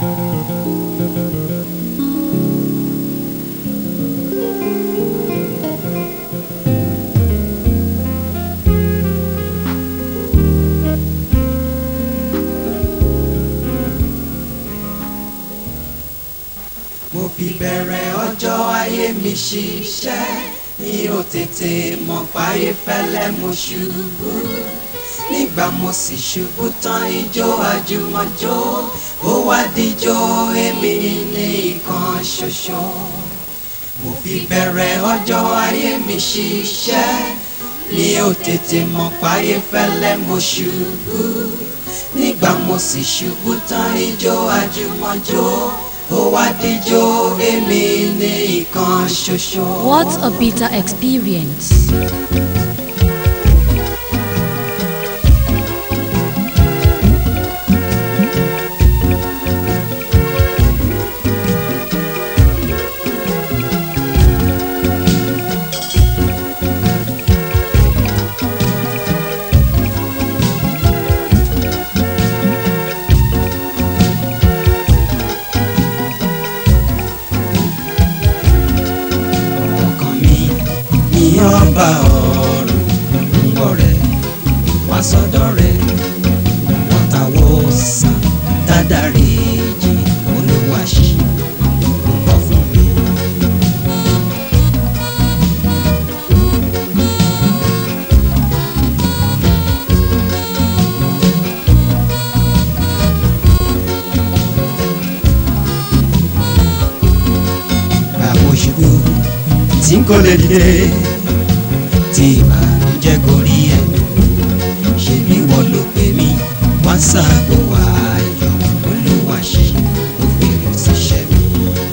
mo fi bẹ̀rẹ̀ ọjọ́ ayé mi ṣiṣẹ́ mi ò tètè mọ̀ páyé fẹ́lẹ́ mo ṣubú nígbà mo sì ṣubú tán ijó àjùmọ̀jó ó wá díjó èmi ní ìkan ṣoṣo mo fi bẹ̀rẹ̀ ọjọ́ ayé mi ṣiṣẹ́ mi ò tètè mọ̀ páyé fẹ́lẹ́ mo ṣubú nígbà mo sì ṣubú tán ijó àjùmọ̀jó ó wá díjó èmi ní ìkan ṣoṣo. What a bitter experience. ọkàn mi ní ọba ọ̀run ń wọ̀ rẹ̀ wá sọ́dọ̀ rẹ̀ wọ́n táwọ́ sàn dádàrí jì olúwa ṣe púpọ̀ fún mi. bàbá òṣùbù tí kò lè dìde tí ìbànújẹ́ gorí ẹ̀ ṣe bí wọ́n ló pè mí wá sáàgbó ayọ̀ olúwa ṣe ó fèrè síṣẹ́ mi.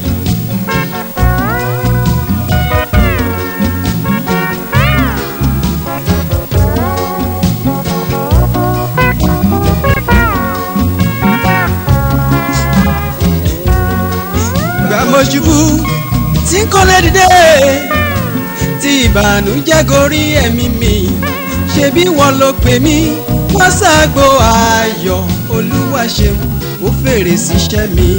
gbàmọ̀ ṣubú tí kò lè dìde tí ìbànújẹ́ gorí ẹ̀mí mi ṣe bí wọ́n ló pè mí wọ́n ṣàgbo ayọ̀ olúwa ṣeun ó fèrè síṣẹ́ mi.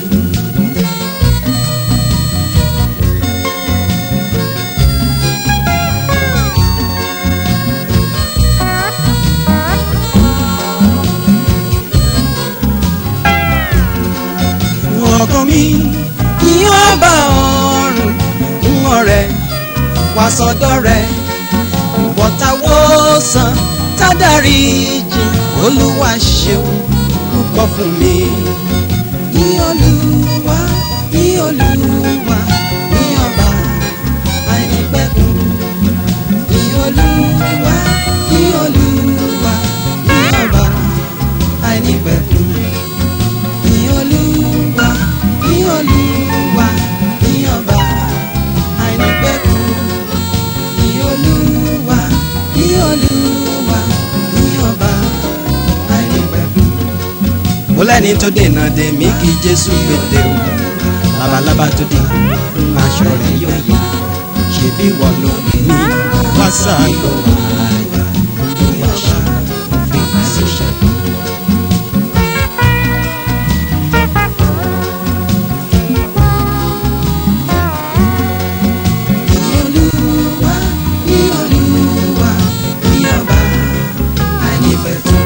ọkàn mi ní ọba ọ̀run ń ọ̀rẹ́ wá sọ́dọ̀ rẹ̀ ìwọ̀tawọ́ san tádàrí jì olúwa ṣeun púpọ̀ fún mi. ní olúwa ní olúwa ní ọba àìnípẹ̀kun ní olúwa ní olúwa ní ọba àìnípẹ̀kun ní olúwa ní olúwa ní ọba àìnípẹ̀kun ní olúwa ní olúwa ní ọba àìnípẹ̀kun. mo lẹ́ni tó dènà dè mí kí jésù pété o labalábá tó dé fún aṣọ rẹ̀ yóò yá ṣebí wọ́n ló ní wá sáà lọ wáyà olúwa ṣe òfin ṣiṣẹ́. Olúwa ní Olúwa ní ọba àìnípẹ̀kun.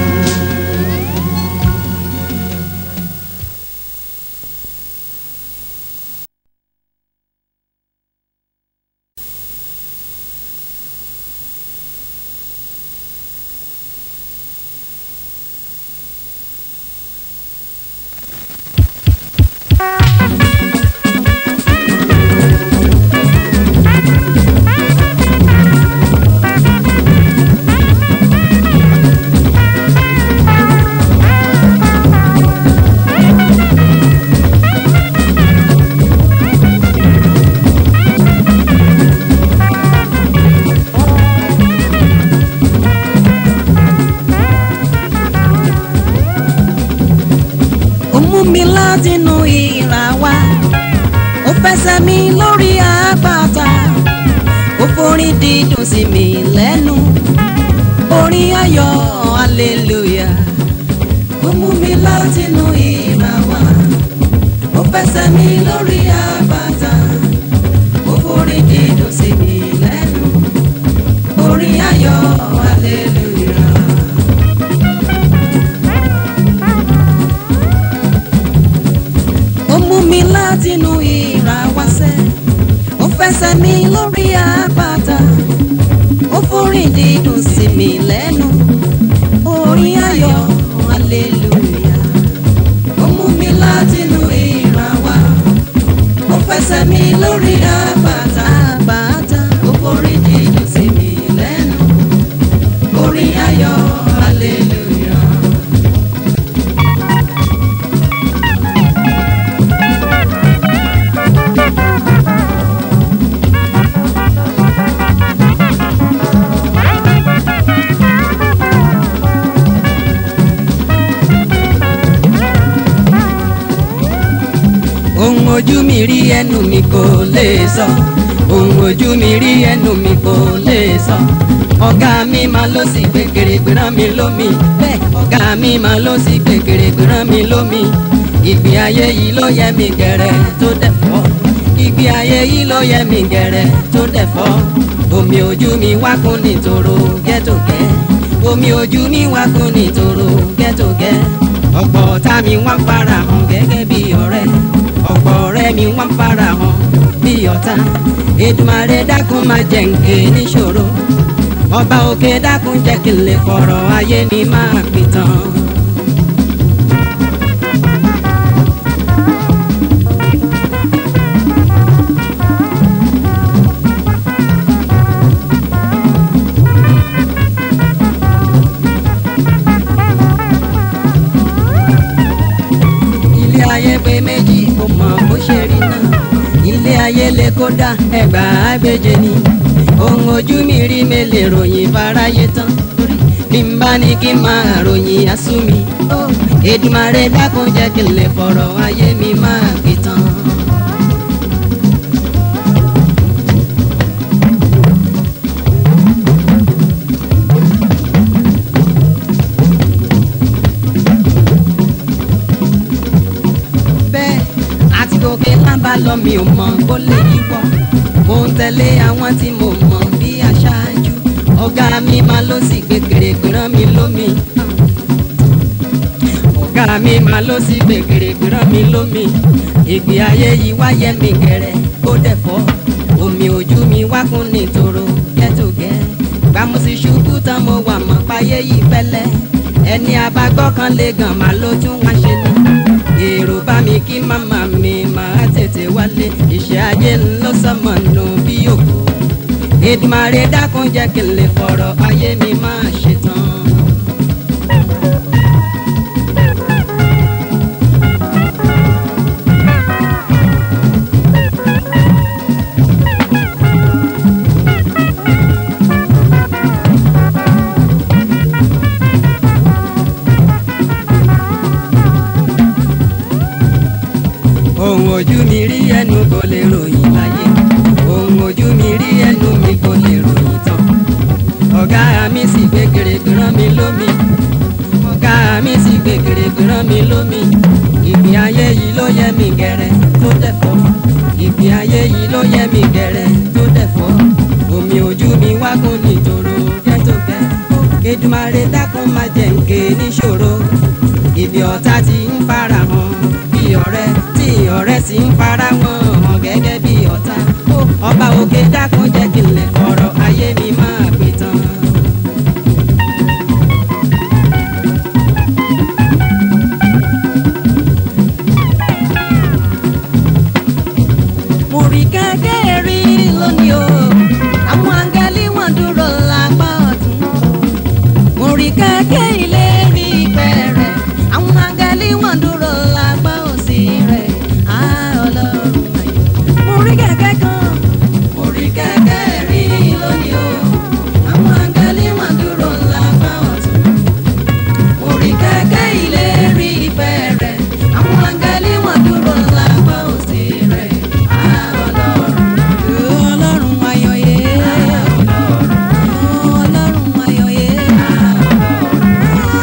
ó mú mi látinú ìrà wá ó fẹsẹ̀ mi lórí àpáta ó forin dídùn sí mi lẹ́nu orin ayọ̀ hallelujah ó mú mi látinú ìrà wá fẹsẹ̀ mi lórí àbàtà ó forí dídùn sí mi lẹ́nu orin ayọ̀ hallelujah. ó mú mi látinú ìrà wáṣẹ́ ó fẹsẹ̀ mi lórí àpáta ó forí dídùn sí mi lẹ́nu orin ayọ̀ hallelujah. ó mú mi látinú ìrà wá ó fẹsẹ̀ mi lórí àpáta àpáta ó forí dídùn sí mi lẹ́nu orin ayọ̀ hallelujah. ohun ojú mi rí ẹnu mi kò lè sọ ohun ojú mi rí ẹnu mi kò lè sọ ọ̀gá mi máa ló sì gbé kèrègbè rán mi lómi bẹ́ẹ̀ ọ̀gá mi máa ló sì gbé kèrègbè rán mi lómi ìgbé ayé yìí ló yẹ mi gẹ̀rẹ́ tó dẹ̀ fọ́ ìgbé ayé yìí ló yẹ mi gẹ̀rẹ́ tó dẹ̀ fọ́ omi ojú mi wá kún nítorò gẹ́tògẹ́ omi ojú mi wá kún nítorò gẹ́tògẹ́ ọ̀pọ̀ ọ̀tá mi wá ń fara hàn gẹ́gẹ́ bí ọ̀rẹ́ ọ̀pọ̀ ọ̀rẹ́ mi wá ń fara hàn bí ọ̀tá Èdùmàrè dákun máa jẹ́ nke níṣòro ọba òkè dákun jẹ́ kí n lè fọ̀rọ̀ ayé mi máa pìtàn. ilé ayé pé méjì kò mọ bó ṣe rí náà ilé ayé lè kódà ẹgbà àgbèjẹ ni ohun ojú mi rí mi lè ròyìn fáráyé tán torí bí n bá ní kí n máa ròyìn asú mi Èdùmàrè dákun jẹ́ kí n lè fọ̀rọ̀ ayé mi máa pìtàn. bẹ́ẹ̀ àti gòkè lábá lọ mi ò mọ̀ kó lè yíwọ́ mo ń tẹ̀lé àwọn tí mo mọ̀ bí aṣáájú ọ̀gá mi máa ló sì gbé kèrègbè rán mi lómi ọ̀gá mi máa ló sì gbé kèrègbè rán mi lómi ìgbé ayé yìí wáyé mi gẹ̀rẹ́ ó dẹ̀ fọ́ omi ojú mi wá kún nítorò gẹ́tògẹ́ gbàmùsí ṣubú tán mo wà mọ́ páyé yìí fẹ́lẹ́ ẹni abágbọ́ kan lè gàn máa ló tún wá ṣe ni èrò bá mi kí màmá mi máa tètè wálé iṣẹ́ ayé ń lọ sọmọ nù bí òkú Èdùmàrè dákun jẹ́ kí n lè fọ̀rọ̀ ayé mi máa ṣe tán. ohun ojú mi rí ẹnu kò lè ròyìn láyé ohun ojú mi rí ẹnu mi kò lè ròyìn tán ọ̀gá mi sì gbé kèrègbè rán mi lómi ọ̀gá mi sì gbé kèrègbè rán mi lómi ìgbé ayé yìí ló yẹ mi gẹ̀rẹ́ tó dẹ̀ fọ́ ìgbé ayé yìí ló yẹ mi gẹ̀rẹ́ tó dẹ̀ fọ́ omi ojú mi wá kún nítorò gẹ́tògẹ́ Èdùmàrè dákun má jẹ́ nke níṣòro ibi ọ̀tá ti ń fara hàn bí ọ̀rẹ́ tí ọ̀rẹ́ sì ń fara wọn hàn gẹ́gẹ́ bí ọ̀tá ọba òkè dákun jẹ́ kí n lè fọ̀rọ̀ ayé mi máa pè tán. mo rí kẹ́kẹ́ rí lónìí o àwọn áńgẹ́lì wọ́n dúró lápá ọ̀tún mo rí kẹ́kẹ́ ilé rí ìfẹ́ rẹ̀ àwọn áńgẹ́lì wọ́n dúró lápá òsì rẹ̀ á ọlọ́run ayọ̀. mo rí kẹ́kẹ́ kan mo rí kẹ́kẹ́ rí lónìí o àwọn áńgẹ́lì wọ́n dúró lápá ọ̀tún mo rí kẹ́kẹ́ ilé rí ìfẹ́ rẹ̀ àwọn áńgẹ́lì wọ́n dúró lápá òsì rẹ̀ á ọlọ́run ọlọ́run ayọ̀ yé ọlọ́run ayọ̀ yé.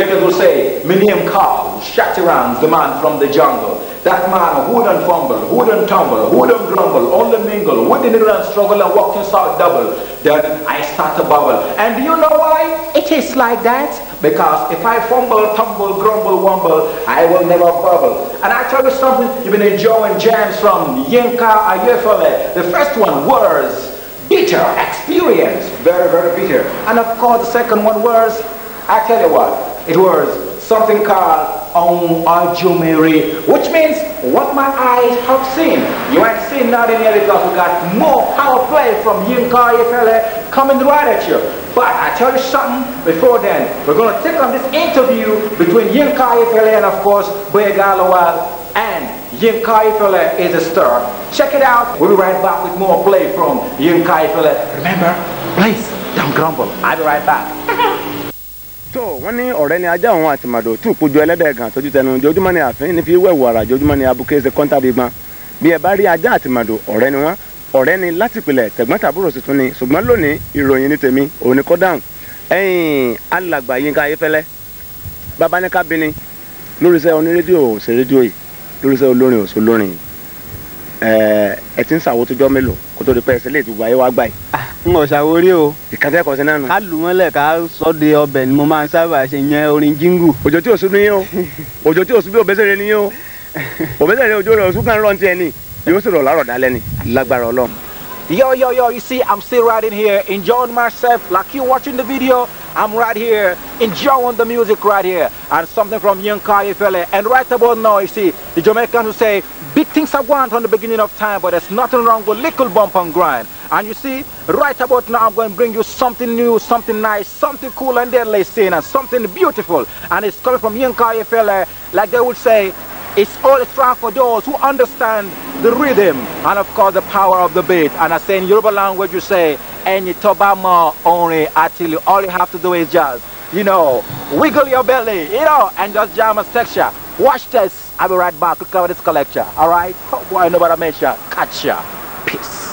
Jamaicans will say, my name Carl, Shatirans, the man from the jungle. That man who don't fumble, who don't tumble, who don't grumble, only mingle, who didn't run, struggle and walk inside double. Then I start to bubble. And do you know why it is like that? Because if I fumble, tumble, grumble, wumble, I will never bubble. And I tell you something, you've been enjoying jams from Yinka Ayefele. The first one was bitter experience, very, very bitter. And of course, the second one was, I tell you what, it was something called on Ajumiri, which means what my eyes have seen. You ain't seen nothing yet because we got more power play from Yinka Ayefele coming right at you. But I tell you something before then, we're going to take on this interview between Yinka Ayefele and of course Boyegalawal and Yinka Ifele is a star. Check it out. We'll be right back with more play from Yinka Ifele. Remember, please don't grumble. I'll be right back. tó wọ́n ní ọ̀rẹ́ ni ajá òun àti màdò tí òpójú ẹlẹ́dẹ̀ gan tójú tẹnu jojúmọ́ ni àfin ní fi wẹ̀wù ara jojúmọ́ ni abuké ṣe kọ́ńtà bí gbọ́n bí ẹ bá rí ajá àti màdò ọ̀rẹ́ ni wọ́n ọ̀rẹ́ ni láti pìlẹ̀ tẹ̀gbọ́n tàbúrò sì tún ni ṣùgbọ́n lónìí ìròyìn ní tèmi òun ni kọ́ dáhùn ẹ̀yìn alàgbà Yínká Ayéfẹ́lẹ́ bàbá ní ká bini lórí iṣẹ́ onírédíò ṣe rédíò yìí lórí iṣẹ́ olórin òṣò lórin yìí ẹ ẹ ti ń ṣàwo tójọ́ mélòó kó tó di pẹ́ ẹsẹ̀ lè ti wáyé wá gbà yìí n ò ṣàwórí o ìkàtẹ́ ẹ̀kọ́ sí náà nù. ká lù mọ́lẹ̀ ká sọ de ọbẹ̀ ni mo máa ń sábà ṣe yẹn orin jíngù. òjò tí o sún ní yín o òjò tí o sún bí òbẹ́sẹ̀rẹ̀ ní yín o òbẹ́sẹ̀rẹ̀ òjò rẹ̀ òsún kan rọ̀ ní tiẹ̀ ní yóò sì rọ̀ lárọ̀ dálẹ́ ni lágbára ọlọ́run. Yo, yo, yo, you see, I'm still right in here, enjoying myself like you watching the video. I'm right here, enjoying the music right here. And something from Young Fele. And right about now, you see, the Jamaicans who say, big things are going from the beginning of time, but there's nothing wrong with little bump and grind. And you see, right about now, I'm going to bring you something new, something nice, something cool and deadly scene, and something beautiful. And it's coming from Young Fele, like they would say, it's all strong for those who understand the rhythm and of course the power of the beat. And I say in Yoruba language you say, Any tobama only until you all you have to do is just, you know, wiggle your belly, you know, and just jam a section. Watch this. I'll be right back to cover this collection. Alright? Oh boy, nobody mention. Catch ya. Peace.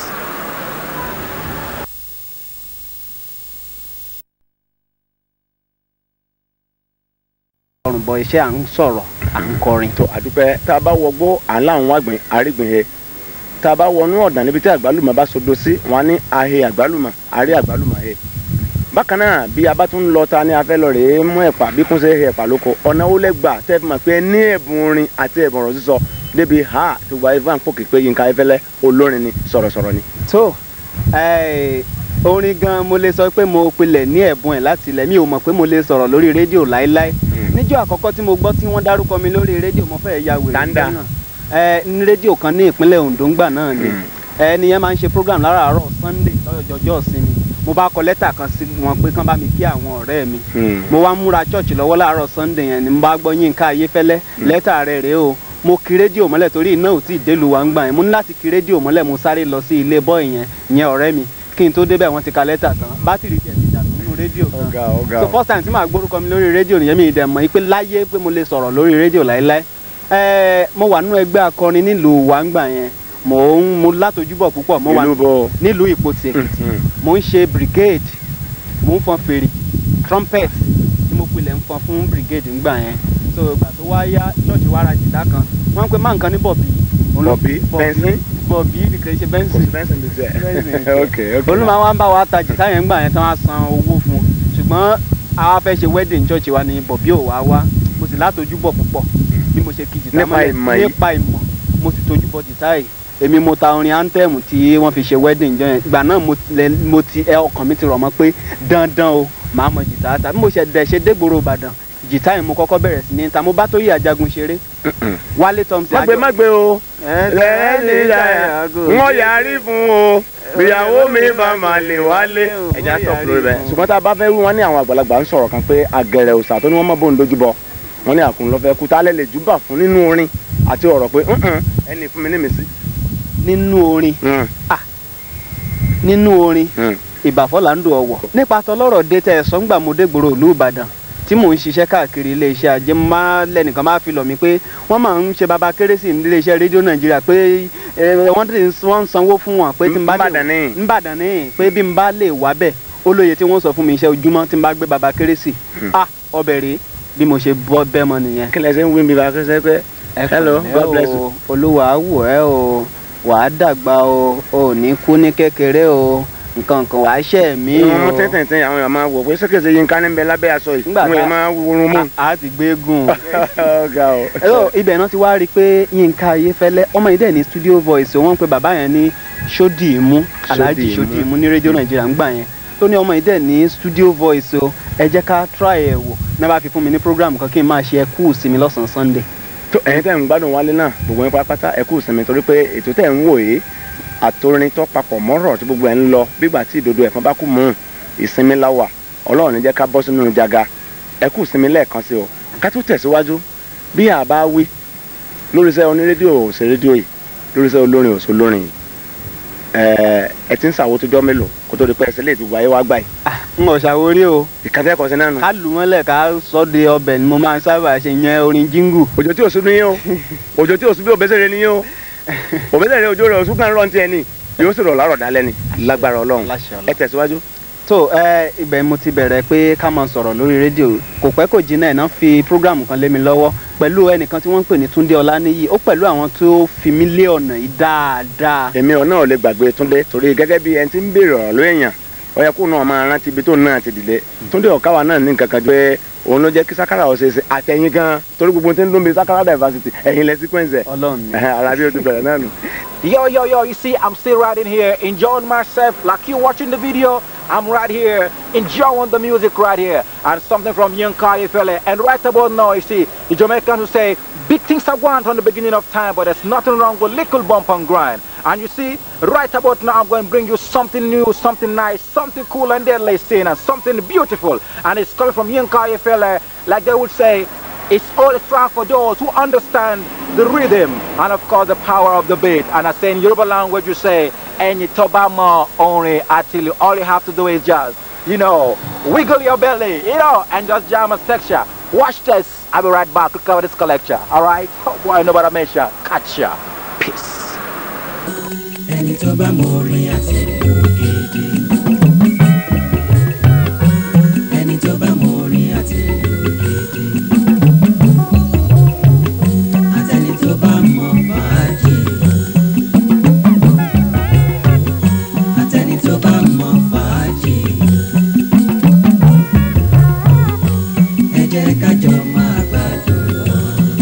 ọrùn bọ iṣẹ́ à ń sọ̀rọ̀ à ń kọrin. tó àdúpẹ́ tá a bá wọgbó à ń láwọn wàgbìn àrígbìn he tá a bá wọnú ọ̀dàn níbi tí àgbálùmọ̀ bá sodo sí wọn á ní ahe àgbálùmọ̀ àrí àgbálùmọ̀ he bákan náà bí a bá tún lọ ta ni a fẹ́ lọ rèé mú ẹ̀pà bí kún ṣe he ẹ̀pà lóko ọ̀nà ó lẹ́gbà tẹ́ fi mọ̀ pé ní ẹ̀bùn orin àti ẹ̀bùn ọ̀rọ̀ sísọ débi ha tó gba ifá ń pòkè pé Yínká Ayéfẹ́lẹ́ olórin ni sọ̀rọ̀sọ̀rọ̀ ni. tó ẹ, orin gan mo lè sọ pé mo pilẹ̀ ní ẹ̀bùn ẹ̀ láti ilẹ̀ mi ò mọ̀ pé mo lè sọ̀rọ̀ lórí rédíò láéláé níjọ́ àkọ́kọ́ tí mo gbọ́ tí wọ́n dárúkọ mi lórí rédíò mo fẹ́ ya wèrè Dáńdá. náà ẹ ní rédíò kan ní ìpínlẹ̀ Ondo ńgbà náà ni ẹni yẹn máa ń ṣe program láràárọ̀ Sunday lọ́jọ́jọ́ ìsinmi mo bá kọ lẹ́tà kan sí wọn pé kán bá mi kí àwọn ọ̀rẹ́ mi mo wá múra church lọ́wọ́ láàárọ̀ Sunday yẹn ni mo bá gbọ́ Yínká Ayéfẹ́lẹ́ lẹ́tà rẹ̀ rèé o mo kí rédíò mọ́lẹ̀ torí iná ò tí ì délu wa ń gbà yẹn mo ní láti kí rédíò mọ́lẹ̀ mo sáré lọ sí ilé bọ́ọ̀ yẹn yẹn ọ̀rẹ́ mi kí n tó débẹ̀ wọ́n ti ka lẹ́tà tán bátìrì tiẹ̀ ti dànù nínú rédíò gan ọ̀gá ọ̀gá so first time tí màá gbórúkọ mi lórí rédíò nìyẹn mi ì dẹ̀ mọ̀ pé láyé pé mo lè sọ̀rọ̀ lórí rédíò láéláé ẹ mo wà nínú ẹgbẹ́ akọrin nílùú wa ń gbà yẹn mò ń mo látojúbọ̀ púpọ̀ mo wà ìlú bọ̀ nílùú Ìpotì Èkìtì mo ń ṣe brigade mo ń fọn fèrè trumpet tí mo pilẹ̀ ń fọn fún brigade ńgbà yẹn so ìgbà tó wá yá ṣọ́ọ̀ṣì wa ra jìtá kan wọ́n ń pe máa nǹkan ní bọ̀bí Òun ló- Bọ̀bí? Bẹ́ńsìn? bọ̀bí ni kì í ṣe kò bẹ́ńsìn sí bẹ́ẹ̀ sẹ́ni Bẹ́ńsìn. ok ok olùmọ̀ wa ń bá wa ta jìtá yẹn ńgbà yẹn tán wá san owó fún un ṣùgbọ́n àwa fẹ́ ṣe wedding church wa ni bọ̀bí ò wá wá mo sì látojú bọ̀ púpọ̀ bí mo ṣe kí jìtá Nípa mọ́lẹ̀ ìmọ̀ yìí. nípa ìmọ̀ mo sì tojú bọ̀ jìtá yìí èmi mo ta orin anthem tí wọ́n fi ṣe wedding jọ yẹn ìgbà náà mo lẹ- mo ti ẹ ọkàn mi ti rọ̀ mọ́ pé dandan o màá mọ jìtá ta bí mo ṣe dẹ̀ ṣe dégboro Ìbàdàn jìtá yìí mo kọ́kọ́ bẹ̀rẹ̀ sí ní ta mo bá tó yí àjagun ṣeré Wálé Thompson má gbé àjọ- má gbé o Ẹ- lẹ́ẹ̀ni ìdáyà wọ́n yarí fún o ìyàwó mi bá máa lè wálé. ẹja sọ fúlórí bẹ́ẹ̀. ṣùgbọ́n tá a bá fẹ́ wí wọ́n ní àwọn àgbàlagbà ń sọ̀rọ̀ kan pé àgẹ̀rẹ̀ òòṣà tó ní wọ́n mọ̀ bóun lójú bọ wọ́n ní àkùn lọ́fẹ́ kú tá a lè lè júbà fún nínú orin àti ọ̀rọ̀ pé "Mm-mm, ẹni fún mi ní mi sí. nínú orin nínú orin ìbàfọ́là ń do ọ̀wọ̀. nípa tọlọ́rọ̀ dé tẹ ẹ̀sọ́ ńgbà mo dégboro ìlú ìbàdàn tí mò ń ṣiṣẹ́ káàkiri iléeṣẹ́ ajé mo máa lẹ́nìkan máa fi lọ̀ mí pé wọ́n máa ń ṣe baba kérésì ní iléeṣẹ́ rédíò nàìjíríà pé ẹ, wọ́n ti wọ́n ń sanwó fún wọn pé tí n bá lè Ńbàdàn ní. ńbàdàn ní pé bí n bá lè wá bẹ̀ ó lóye tí wọ́n sọ fún mi iṣẹ́ ojúmọ́ tí n bá gbé baba kérésì ah ọbẹ̀ rèé bí mo ṣe bọ́ bẹ́ mọ nìyẹn. kí lẹ ṣe ń wí mi bá kẹsẹ pé ẹ hello pẹ̀lẹ́ god bless o, you. olúwa wò ẹ́ o wàá dàgbà o ò ní kú ní kékeré o nǹkan kan wàá ṣẹ̀ mí inú o. mú tẹ́tẹ̀tẹ̀ àwọn èèyàn máa wò pé sẹ́kẹ̀sẹ̀ yín ká níbẹ̀ lábẹ́ aṣọ yìí Nígbà àwọn tá- èèyàn máa wúrun mú. a a ti gbé gùn. ọ̀gá o. Hello, ibẹ̀ náà ti wá rí i pé Yínká Ayéfẹ́lẹ́ ọmọ yìí dẹ̀ ní studio voice wọ́n ń pe bàbá yẹn ní Ṣódìímú Alhaji Ṣódìímú. Ṣódìímú ní rédíò Nàìjíríà ń gbà yẹn tó ní ọmọ yìí dẹ̀ ní studio voice o ẹ jẹ́ ká try ẹ̀ wò náà bá fi fún mi ní program kan kí n máa ṣe ẹkú sí mi lọ́sàn-án Sunday. tó ẹ̀yin tẹ̀ ń gbádùn wálé náà gbogbo yín pátápátá ẹ kú sinmi torí pé ètò tẹ̀ ń wò yìí àtòrin tó papọ̀ mọ́rọ̀ tí gbogbo ẹ̀ ń lọ bígbà tí ìdodo ẹ̀fọn bá kú mú un ìsinmi láwà ọlọ́run ní jẹ́ ká bọ́ sínú jaga ẹ kú sinmi lẹ́ẹ̀kan sí o ká tó tẹ̀síwájú bí a bá wí lórí iṣẹ́ onírédíò ò ṣe rédíò yìí lórí iṣẹ́ olórin ò ṣe olórin yìí ẹ ẹ ti ń ṣàwo tó jọ́ mélòó kó tó di pé ẹsẹ̀ lè ti wáyé wá gbà yìí n ò ṣàwórí o ìkàtẹ́kọ̀ọ́ sí náà nù ká lù mọ́lẹ̀ ká sọ́ de ọbẹ̀ ni mo máa ń sábà ṣe yẹn orin jíngù. òjò tí òsùn níyìn o òjò tí òsùn bí òbẹ́sẹ̀rẹ̀ níyìn o òbẹ́sẹ̀rẹ̀ òjò rẹ̀ òsùn kan rọ̀ tiẹ̀ ni yóò sì rọ̀ lárọ̀ dálẹ́ ni lágbára ọlọ́run Láṣẹ Ọlọ́run. ẹ tẹ̀síwájú. tó ẹ ibẹ̀ mo ti bẹ̀rẹ̀ pé ká máa sọ̀rọ̀ lórí rédíò kò pẹ́ kò jìnnà ẹ̀ náà fi prógráàmù kan lé mi lọ́wọ́ pẹ̀lú ẹnìkan tí wọ́n ń pè ní Túndé Ọláníyì ó pẹ̀lú àwọn tó fi mí lé ọ̀nà yìí dáadáa. èmi ọ̀ náà lè gbàgbé túndé torí gẹ́gẹ́ bí ẹni tí ń béèrè ọ̀rọ̀ ló èèyàn ó yẹ kó náà máa rántí ibi tó náà ti dìde túndé ọ̀káwá náà ní nǹkan kan jọ pé òun ló jẹ́ kí sakara ọ̀sẹ̀ ṣe àtẹ̀yìn gan torí gbogbo tí ń dún bí sakara diversity ẹ̀yìn lẹ sequence ẹ̀ Ọlọ́run ni. ara bí o ti bẹ̀rẹ̀ náà nù. Yo, yo, yo, you see, I'm still right in here, enjoying myself like you watching the video. I'm right here, enjoying the music right here. And something from Young fella. And right about now, you see, the Jamaicans who say, big things are going from the beginning of time, but there's nothing wrong with little bump and grind. And you see, right about now, I'm going to bring you something new, something nice, something cool and deadly scene, and something beautiful. And it's coming from Young fella, like they would say, it's all a track for those who understand the rhythm and of course the power of the beat. And I say in Yoruba language you say, Any tobama only until all you have to do is just, you know, wiggle your belly, you know, and just jam a section. Watch this. I'll be right back to cover this collection. Alright? Oh boy, nobody mention. Catch ya. Peace. ẹni tó bá mọ orin àti ìlú gidi. ẹni tó bá mọ orin àti ìlú gidi. àtẹni tó bá mọ fàájì. àtẹni tó bá mọ fàájì. ẹ jẹ́ ká jọ máa gbádùn lọ.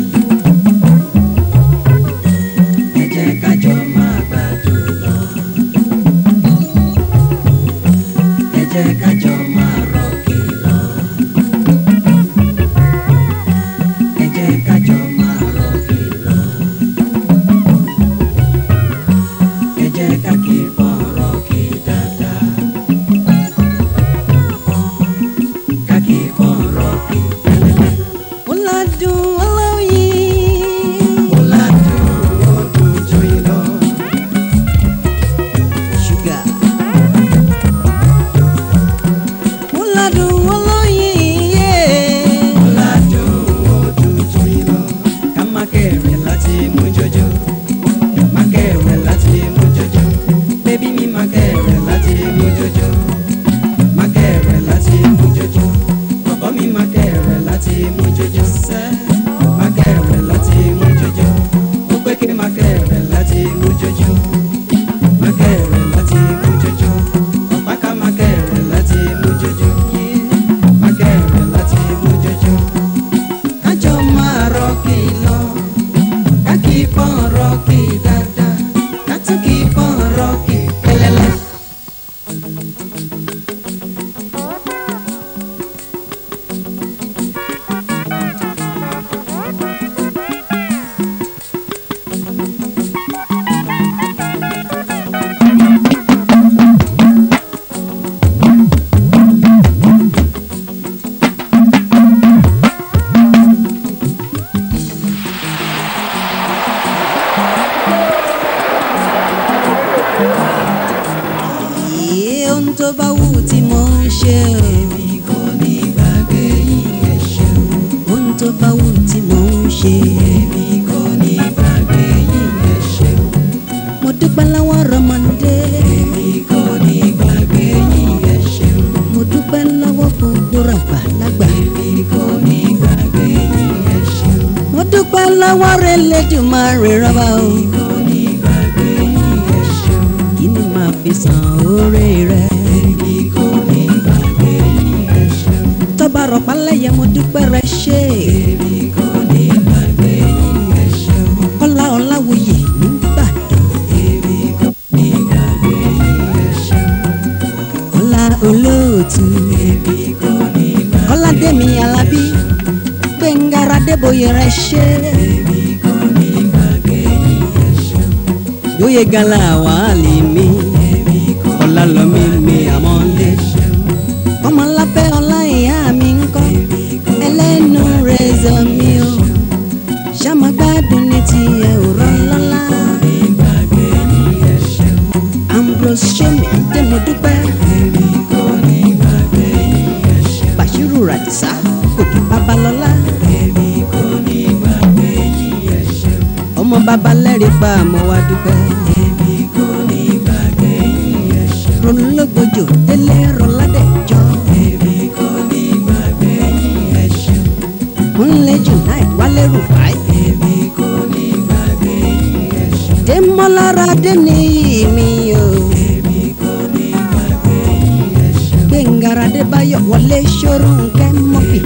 ẹ jẹ́ ká jọ máa gbádùn lọ. ẹ jẹ́ ká jọ máa rọ̀kì lọ. ẹ jẹ́ ká jọ máa rọ̀kì lọ. ẹ jẹ́ ká kí pọ́n rọ̀kì dáadáa. ká kí pọ́n rọ̀kì pẹ́lẹ́pẹ́. ó ládùn olóyin. ó ládùn ó dùn joyin lọ. ṣúgà. ó ládùn olóyin yé. ó ládùn ó dùn joyin lọ. ká má kẹ̀rẹ̀ láti mú jọjọ. má kẹ̀rẹ̀ láti mú jọjọ. bébí mi má kẹ̀rẹ̀ láti mú jọjọ. má kẹ̀rẹ̀ láti mú jọjọ. bọ̀bọ̀ mi má kẹ̀rẹ̀ láti mú jọjọ. sẹ́ má kẹ̀rẹ̀ láti mú jọjọ. ó pé kí má kẹ̀rẹ̀ láti mú jọjọ. má kẹ̀rẹ̀ láti mú jọjọ. ọ̀páká má kẹ̀rẹ̀ láti mú jọjọ. má kẹ̀rẹ̀ láti mú jọjọ. kájọ máa rọ́ọ̀kì lọ. ká kì í pọ́n rọ́ọ̀kì dáadáa. ká tún kì í pọ́n rọ́ọ̀kì pẹ́lẹ́lẹ́. Iye ohun tó bá wù tí mo ń ṣe o. èmi kò ní gbàgbé yín ẹ ṣeun. ohun tó bá wù tí mo ń ṣe. èmi kò ní gbàgbé yín ẹ ṣeun. mo dúpẹ́ lọ́wọ́ rọmọdé. èmi kò ní gbàgbé yín ẹ ṣeun. mo dúpẹ́ lọ́wọ́ gbogbo ràgbà lágbà. èmi kò ní gbàgbé lọ́wọ́ rẹ̀ lẹ́dùnmáre rọ́bà o. kí ni màá fi san oore rẹ̀. tọ́ba rọ̀pá lẹ́yẹ mo dúpẹ́ rẹ ṣe. kọ́lá ọ̀làwòye nígbàdàn. kọ́lá olóòtú. kọ́lá dẹ́mi alábí. gbẹ̀ngàrà débòye rẹ ṣe. bóyá gala wàhálì mi. ọ̀la lọ́mí mi àmọ́lé. ọmọlábẹ́ ọlá ìyá mi ń kọ́. ẹlẹ́nu rẹ̀ zọ mi o. ṣàmàgbádùn ní tiẹ̀ ò rán lọ́la. ambrose ṣẹ́mi dé mo dúpẹ́. bàṣírù ràdìsá gòkè babalọ́lá. ọmọ bàbá lẹ́rìí pa àmọ́ wa dúpẹ́. ronúlógbòjò délé rọládẹ́jọ́. ńlẹ̀ junaid wálé rufai. démọ́lára déníyì mi o. gbẹ̀ngàrà débáyọ̀ wọlé ṣòro nkẹ́ mọ́fì.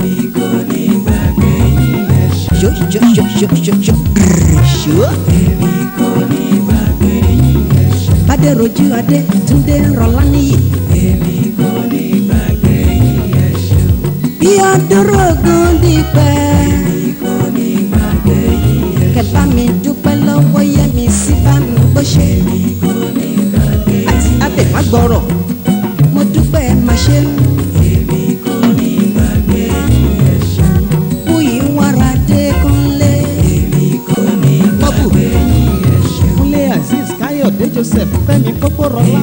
ṣó ṣó ṣó ṣó ṣó ṣó grrr, ṣó. bádẹ́rọ̀jú adé túndé rọlá níyì. bí ọdúró ogun dípẹ́. kẹfà mi dúpẹ́ lọ́wọ́ yẹ mi sí bá mi bó ṣe. àti abẹ́fàgbọ́rọ̀ mo dúpẹ́ má ṣe. Bùyí wàrà dé kúnlé. Bọ́bù. kúnlé azeez káyọ̀dé joseph fẹ́mi kókórọ́lá.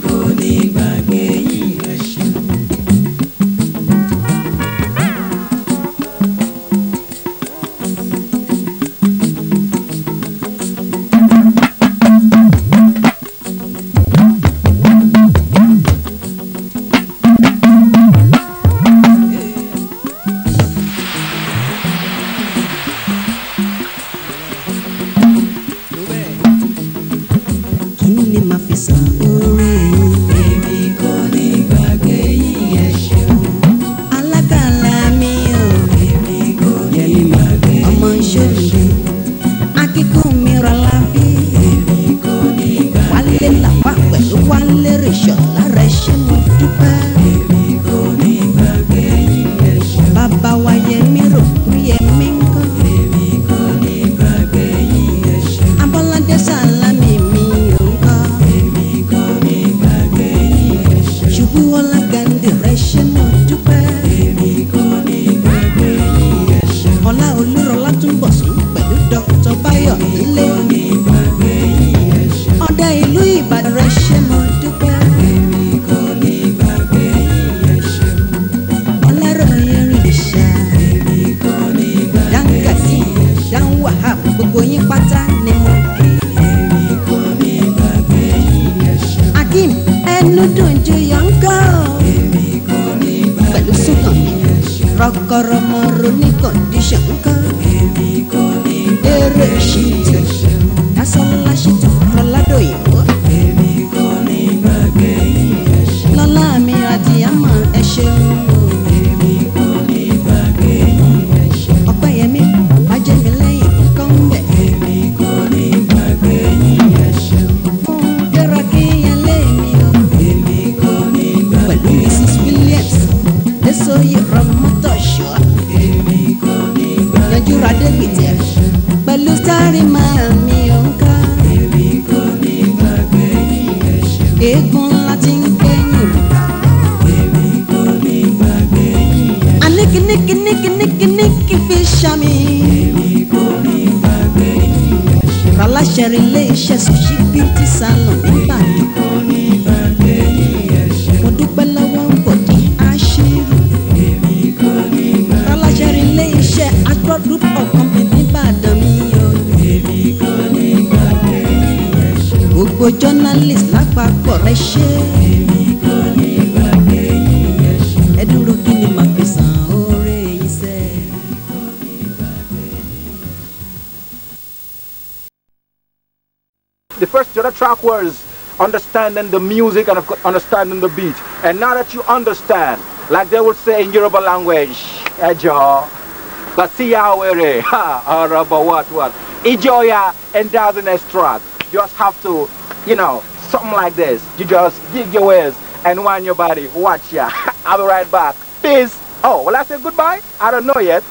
kí ni màá fi san oore yín. èmi kò ní gbàgbé yín ẹ ṣeun. alákàlà mi ò. èmi kò ní gbàgbé yín ọmọ ìṣòro. akíkún mi rọlá bí. èmi kò ní gbàgbé wálé làwà pẹ̀lú wálé rèṣọ̀ lára ẹṣẹ́ mo dúpẹ́. èmi kò ní gbàgbé yín ẹ ṣeun. bàbá wa yẹ mí rò kú yẹ mí ń kọ́. èmi kò ní gbàgbé yín ẹ ṣeun. abọ́ládé sàlámì mi ò ń kọ́. èmi kò ní gbàgbé yín ẹ ṣeun. ṣubú ọlá gàǹdì rẹ ṣe mo dúpẹ́. èmi kò ní gbàgbé yín ẹ ṣeun. ọlá olúrọlá túnbọ̀ sún pẹ̀lú dr báyọ̀ nílé. èmi kò ní gbàgbé yín ẹ ṣeun. ọ̀dà ìlú ìbàdàn rẹ ṣe mo dúpẹ́. èmi kò ní gbàgbé yín ẹ ṣeun. ọlọ́rọ̀ yẹn rìn ṣá. èmi kò ní gbàgbé yín ẹ ṣeun. dáhùn wàhálà gbogbo yín pátá ni mo kí. èmi kò ní gbàgbé yín ẹ ṣeun. akeem ẹnu dùn ju yọ̀ǹkọ́. èmi kò ní gbàgbé pẹ̀lú sùnkàn mi. rọkọrọ mọ ronú kọ̀ǹdíṣàn ńkọ́. èmi kò ní gbàgbé yín ẹ ṣeun. dásánlá ṣètò rọládò ìwọ. èmi kò ní gbàgbé yín ẹ ṣeun. lọ́lá mi àti àmọ́ ẹ ṣeun. èmi kò ní gbàgbé yín ẹ ṣeun. ọ̀pẹ̀yẹmí bàjẹ́mi lẹ́yìn nǹkan ń bẹ̀. èmi kò ní gbàgbé yín ẹ ṣeun. fún dẹ́rọ kí yẹn lé mi o. èmi kò ní gbàgbé pẹ̀lú mrs williams lẹ́sọ̀yẹ̀ rọmọtọ̀ṣọ́. èmi kò ní gbàgbé yanjú radégbìtẹ́ pẹ̀lú sáré máa mi ò ń ká. èmi kò ní gbàgbé yín ẹ ṣeun. eégún ńlá ti ń kẹ́yìn rà. èmi kò ní gbàgbé yín ẹ ṣeun. aníkíníkíníkíníkíníkí fi ṣàmì. èmi kò ní gbàgbé yín ẹ ṣeun. aláṣẹ ilé iṣẹ́ sushi beauty salon nìbàdàn. èmi kò ní gbàgbé yín ẹ ṣeun. mo dúpẹ́ lọ́wọ́ bọ̀dí aṣírù. èmi kò ní gbàgbé. aláṣẹ ilé iṣẹ́ agro group of company nìbàdàn mi o. èmi kò ní gbàgbé yín ẹ ṣeun. gbogbo journalist lápapọ̀ rẹ ṣe. èmi kò ní gbàgbé yín ẹ ṣeun. ẹ dúró kí ni màá fi san oore yìí sẹ́ẹ̀. the first the other track was understanding the music and of course, understanding the beat. And now that you understand, like they would say in Yoruba language, Ejo, Basiya Were, ha, or about what, what, Ijoya, and that's the next track. You just have to, you know, something like this. You just gig your ears and wind your body. Watch ya. I'll be right back. Peace. Oh, will I say goodbye? I don't know yet.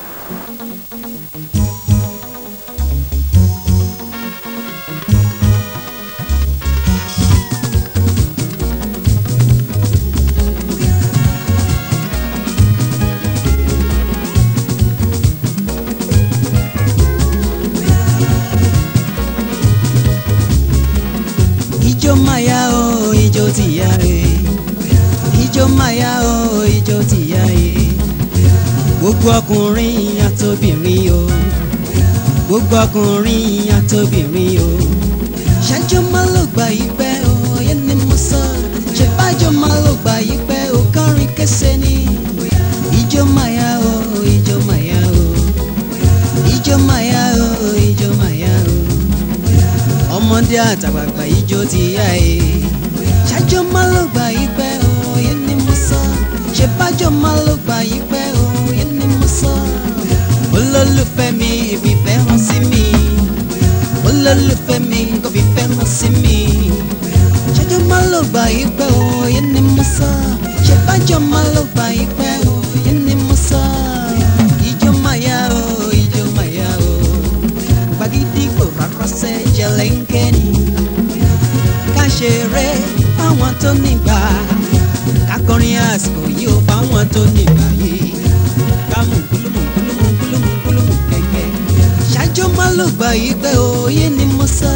ijó maya o ijó tìyá e ijó maya o ijó tìyá e gbogbo ọkùnrin àtobìnrin o gbogbo ọkùnrin àtobìnrin o ṣáájú má ló gbà yí pẹ́ o yẹn ni mo sọ ṣe bájọ́ má ló gbà yí pẹ́ o kọrin kése ni ijó maya o ijó maya o ijó maya o ijó maya o ọmọdé àtàgbàgbà ijó ti yá e ṣáájú má ló gbà yí pẹ́ o yẹn ni mo sọ ṣe bájọ́ má ló gbà yí pẹ́ o yẹn ni mo sọ olólùfẹ́ mi ìfìfẹ́ hàn sí mi olólùfẹ́ mi kò fìfẹ́ hàn sí mi ṣáájú má ló gbà yí pẹ́ o yẹn ni mo sọ ṣe bájọ́ má ló gbà yí pẹ́ o yẹn ni mo sọ ijó máa yá o ijó máa yá o gbàgídígbò rárá sẹ́ jẹlẹ́ńkẹ́ ni ká ṣeré fáwọn tó nígbà ká kọrin àsìkò yìí ó fáwọn tó nígbà yìí ká mú kúlùmù kúlùmù kúlùmù kúlùmù kẹ̀kẹ́ ṣáájú má ló gbà yí pé òye ni mo sọ.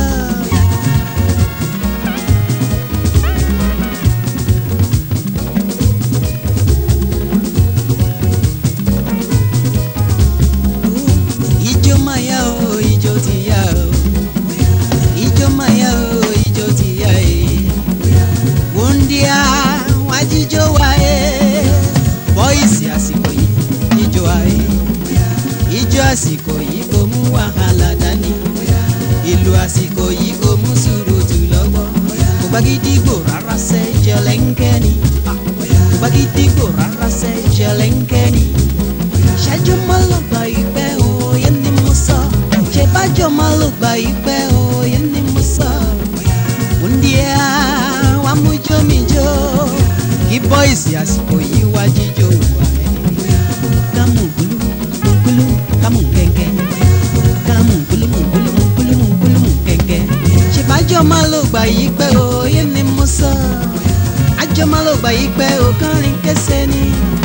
ijó máa yá o ijó ti yá o ijó máa yá o ijó ti yá e wúndíá wá jíjó wa e bọ́ìsì àsìkò yìí jíjó wa e ijó àsìkò yìí kò mú wàhálà dání ìlú àsìkò yìí kò mú sùúrùtù lọ́wọ́ kò bá gídígbò rárá sẹ́ jẹlẹ́ńkẹ́ ni kò bá gídígbò rárá sẹ́ jẹlẹ́ńkẹ́ ni ṣáájú má ló gbà ìpẹ́ òye ni mo sọ ṣe bájọ́ má ló gbà ìpẹ́ òye ni mo sọ. Wúndíá wá mú jómijó kí bọ́ìsì àsìkò yìí wá jíjó wà ẹ́. Kámú gbúlú gbúlú kámú kẹ̀kẹ́ kámú gbúlú gbúlú gbúlú gbúlú kẹ̀kẹ́. ṣe bájọ́ má ló gbà ìpẹ́ òye ni mo sọ. àjọ má ló gbà ìpẹ́ òkàrin kẹsẹ̀ ni.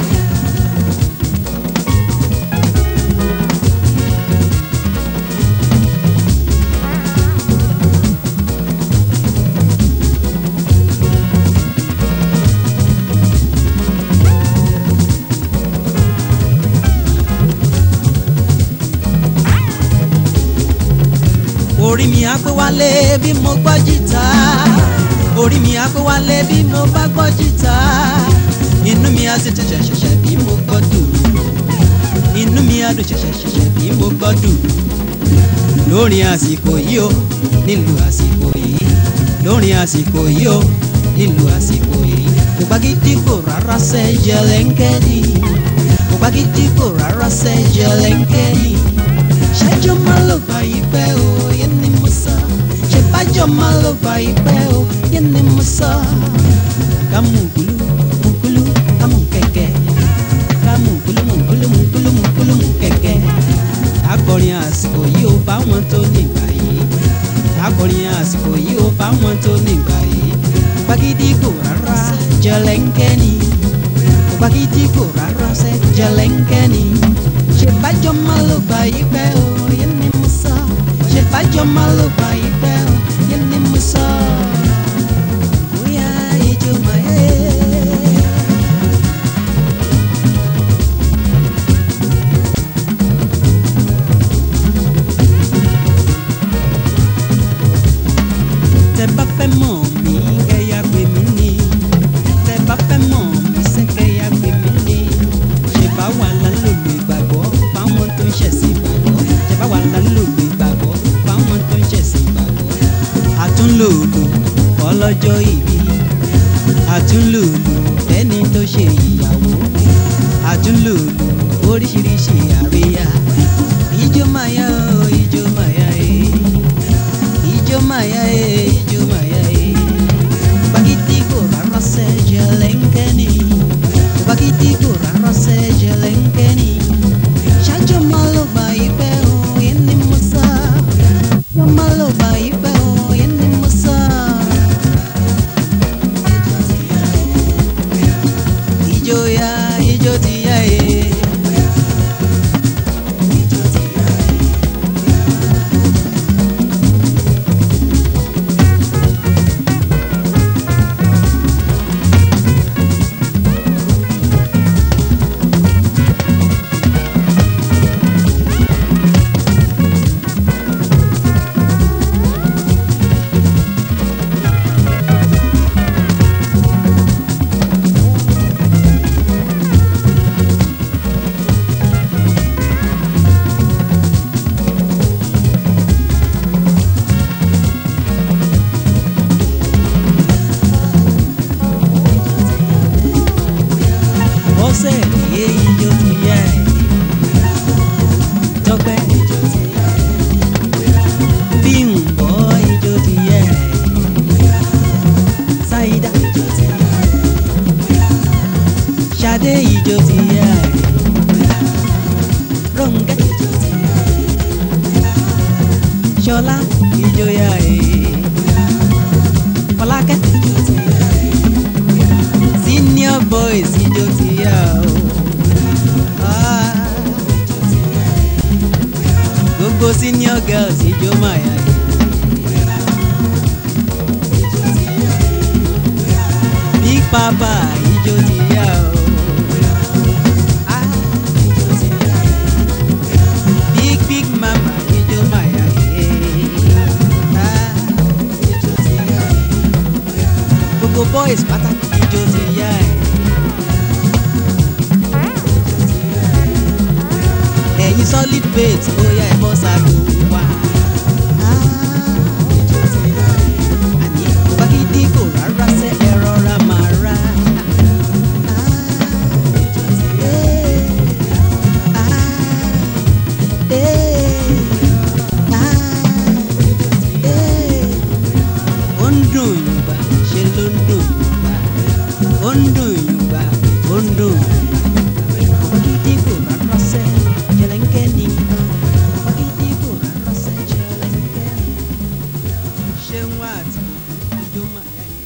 orí mi á pé wálé bí mo gbọ́ jìtá orí mi á pé wálé bí mo bá gbọ́ jìtá inú mi á sì ti ṣẹ̀ṣẹ̀ṣẹ̀ bí mo gbọ́ dùrù inú mi á dùn ṣẹ̀ṣẹ̀ṣẹ̀ṣẹ̀ bí mo gbọ́ dùrù lórin àsìkò yìí o nílùú àsìkò yìí lórin àsìkò yìí o nílùú àsìkò yìí kò bá gidi kò rárá sẹ́ jẹlẹ́ńkẹ́ ni kò bá gidi kò rárá sẹ́ jẹlẹ́ńkẹ́ ni ṣáájú má ló gbà yí pẹ́ o yẹn ni mo sọ ṣe bájọ́ má ló gbà yí pẹ́ o yẹn ni mo sọ. kámú gúlú mú gúlú kámú kẹ̀kẹ́ kámú gúlú mú gúlú mú gúlú mú gúlú mú kẹ̀kẹ́. akọrin àsìkò yìí ó fáwọn tó nígbà yìí akọrin àsìkò yìí ó fáwọn tó nígbà yìí gbàgídí kò rárá jẹlẹ́ńkẹ́ ni gbàgídí kò rárá sẹ́ jẹlẹ́ńkẹ́ ni ṣèbájọ́ má ló gbà yí pẹ́ o yẹn ni mo sọ ṣèbájọ́ má ló gbà yí pẹ́ o yẹn ni mo sọ. bóyá ijó máa yẹ. tẹ bá fẹ́ mọ̀ mí kẹ́yà pè mí ní tẹ bá fẹ́ mọ̀ mí sẹ́ kẹ́yà pè mí ní ṣe bá wà lálòlò ìgbàgbọ́ fáwọn tó ń ṣẹ̀sìn ìgbàgbọ́ ṣe bá wà lálòlò ìgbàgbọ́ fáwọn tó ń ṣẹ̀sìn gbogbo senior girls ijó máa yá yìí. big papa ijó ti yá o. Ah, ijó ti yá. big big mama ijó máa yá yìí. Ah, ijó ti yá. gbogbo boys pátákì ijó ti yá ẹ̀. ẹ̀yin solid bait bóyá ẹ̀ bọ́ sago wa. àní wákìdí kò rárá sẹ́ ẹ rọra máa rà. ó ń dùn yùngbà ṣe ló ń dùn yùngbà ó ń dùn yùngbà ó ń dùn yùngbà wákìdí kò rárá sẹ́ jẹlẹ́ńkẹ́ ni wákìdí kò rárá sẹ́ jẹlẹ́ńkẹ́ ni ṣé wọn àti gbogbo ọjọ́ máa yá yẹn.